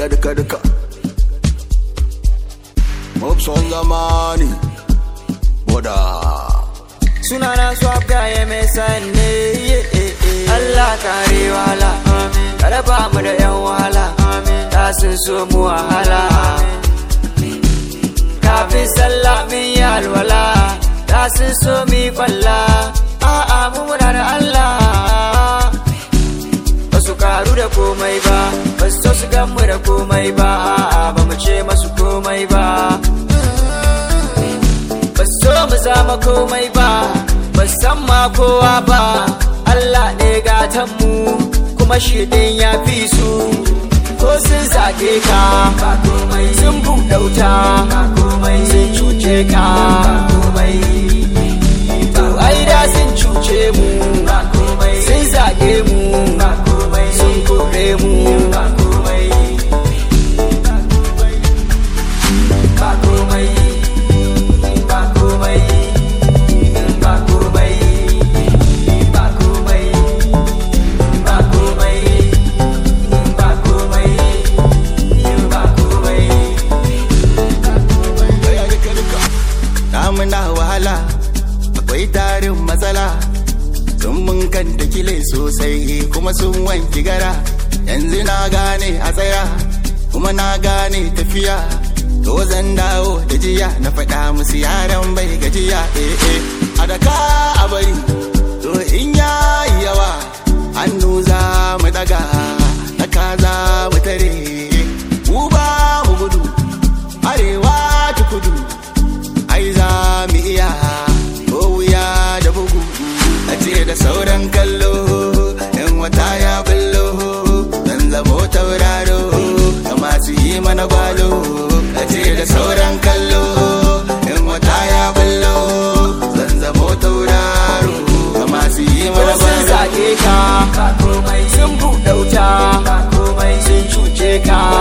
ya duka duka Mopson zamani Boda sunana swap guy mai sanne Allah kare wala kada ba mu da yan wala ta sun so mu wahala kafin sallah min yi alwala ta sun so mi kwalla a'a mu muna da Allah ba su karu da komai ba ba su so su gan mu da komai ba a'a ba mu ce masu komai ba ba so mu zama komai ba ba san ma kowa ba Allah ne gatan mu kuma shi din ya fi su ko sun zage ka sun buɗauta sun cuce ka to ai da sun cuce mu sun zage mu sun kore mu ba komai ba komai ba komai ba komai ba komai ba komai ba komai ya duka duka Namuna wahala Akwai tarin matsala Sun mun kanta kile sosai kuma sun wanki gara Yanzu na gane a tsaya kuma na gane tafiya To zan dawo da jiya na faɗa musu yaran bai gajiya eh eh A daka a bari to in yayi yawa hannu za mu daga na kaza mu tare mu ba mu gudu arewa ta kudu ai za mu iya ko wuya da bugu a ce da sauran kallo in wata ya bullo zan zamo tauraro da masu yi mana gwalo a ce da sauran kallo in wata ya bullo zan zamo tauraro da masu yi ko mana sun gwalo zage ka sun buɗauta sun cuce ka